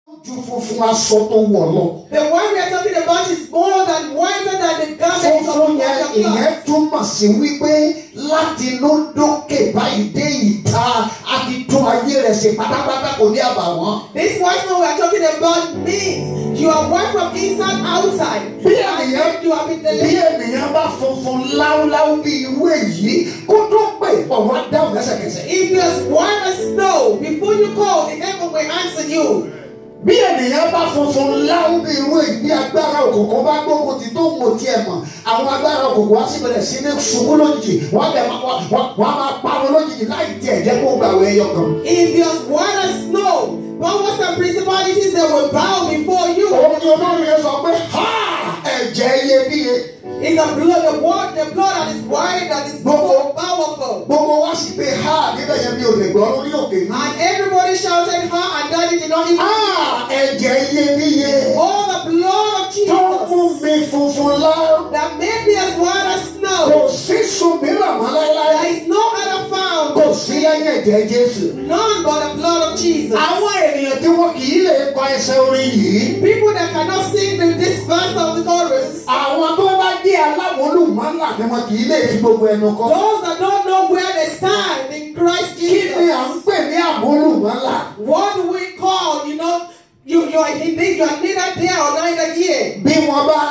ju funfun aṣọ tó wọ̀ lọ. The one we are talking about is more than whiter than the garment of funfun yẹn the ìyẹn cloth. túmọ̀ sí wípé láti inú dókè báyìí dé ìta a ti tún ayé rẹ̀ ṣe pátápátá kò ní àbàwọ́n. This white one we are talking about means you are white from inside outside. bí ènìyàn You have been bí delivered. ènìyàn bá funfun láúláú bí irú èyí kó tó pè pọ̀ wá dáhùn lẹ́sẹ̀kẹsẹ̀. If you are white as snow, before you call, the heaven will answer you. bí ènìyàn bá funfun láú bí irú èyí bí agbára òkùnkùn bá gbógun ti tó ń mọ tiẹ̀ mọ̀ àwọn agbára òkùnkùn wá sí bẹ̀rẹ̀ sí ní ṣubú lójijì wọ́n bẹ̀ máa wọ́n wọ́n á máa parun lójijì láì tiẹ̀ jẹ́ kó gbàwé ẹyọ kan. If you are white as snow, powers and principalities they will bow before you. òun ni olórí yẹn sọ pé ha ẹ̀jẹ̀ iyebíye It's the blood, the blood, the blood that is white, that is so powerful. gbogbo wá sí pé ha níbẹ̀ yẹn mi ò lè gbọ́ lórí òkè mi. And everybody shouted, Ha, and daddy did not even. ha ẹ̀jẹ̀ iyebíye All the blood of tó mú Jesus mi funfun láú. that made me as white as kò snow. sí sun mìíràn mọ́ láéláé. There is no other found. kò sí lẹ́yìn ẹ̀jẹ̀ Jésù. None but the blood of Jesus. àwọn ènìyàn tí wọn kì í lè kọ ẹsẹ̀ orin yìí. People that cannot sing the, this verse of the chorus, àwọn tó bá jẹ́ aláwọlùmọ́là ni wọn kì í lè fi gbogbo ẹnu kọ. those that don't know where they stand in Christ kí ni à ń Jesus, pè ní àmúlùmọ́là? what do we call, you know, you, you are in you are neither there or neither here. bí wọ́n bá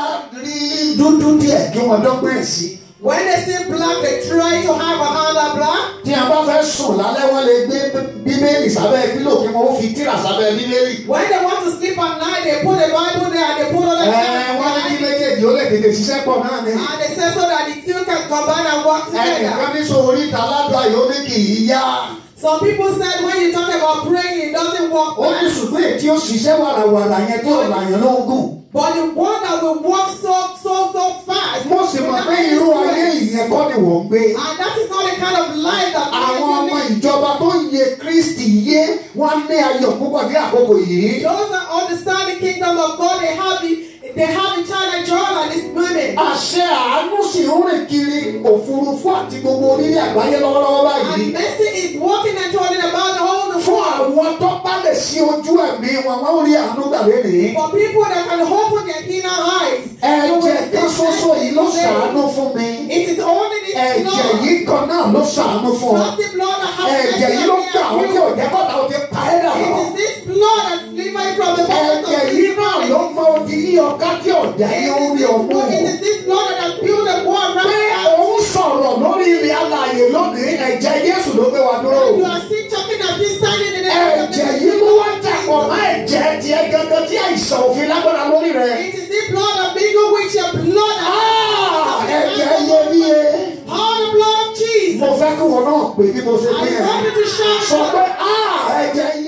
rí dúdú díẹ̀ kí wọ́n dọ́gbọ́n ẹ̀ sí. When they see black, they try to have another black. tí a bá fẹ́ sùn lálẹ́ wọ́n lè gbé bíbélì sábẹ́ pílò kí wọ́n ó fi tírà sábẹ́ bíbélì. When they want to sleep at night, they put the Bible there and they put other ẹ things wọ́n ní kí behind it. méjèèjì ó lè tètè ṣiṣẹ́ pọ̀ náà ni. And they say so that the two can combine and work ẹnìkan together. ní sọ oríta aládùn àyè ó ní kì í yá. Some people said when you talk about praying, it doesn't work. ó ní ṣùgbọ́n èyí tí ó ṣiṣẹ́ wàràwàrà yẹn tí ò làyàn ló ń gùn. But the one that will walk so so so fast. mo sì mọ̀ pé irú ayé ìyẹn kọ́ ni wọ́n ń gbé. And that is not the kind of life that we àwọn are ọmọ living. ìjọba tó ń yẹ Kristi yé wọ́n ní ayọ̀ púpọ̀ ní àkókò yìí. Those that understand the kingdom of God, they have the they have the child and joy at this moment. àṣẹ àánú sì ń rìn kiri òfurufú àti gbogbo orílẹ̀ àgbáyé lọ́wọ́lọ́wọ́ báyìí. And mercy is walking and talking about the whole fún world. àwọn tó bá lè ṣí ojú ẹ̀mí wọn wọ́n rí àánú gbà lénìí. For people that can open their inner eyes. you will ẹ̀jẹ̀ kan see ṣoṣo yìí ló mercy ṣàánú fún mi. It is only this ẹ̀jẹ̀ blood. yìí kan náà ló ṣàánú fún ọ. Not the blood that has ẹ̀jẹ̀ yìí ló gbà àwọn tí ò jẹ́ kọ́ta ò ti pa ẹ́ dà It lọ. is this blood that delivered from the bottom ẹ̀jẹ̀ of yìí the náà ló mọ odi yíyọ ká tí ọ̀dà It yìí ó is rí this ọmú. blood- it is this blood that has built the wall pé right òun sọ̀rọ̀ lórí ilẹ̀ alààyè lónìí ẹ̀jẹ̀ Jésù ló gbé wa dúró. You are still talking and still standing in the ẹ̀jẹ̀ yìí ló wá dàpọ̀ mọ́ ẹ̀jẹ̀ tiẹ̀ gangan tí àìsàn òfin lágbára lórí rẹ̀. It is this blood of mingle with your blood. Ah, ẹ̀jẹ̀ iyebíye. All the blood of Jesus. mo fẹ́ kí wọn náà pè bí mo ṣe I pé ẹ̀. want you to shout. sọ pé "Ah, ẹ̀jẹ̀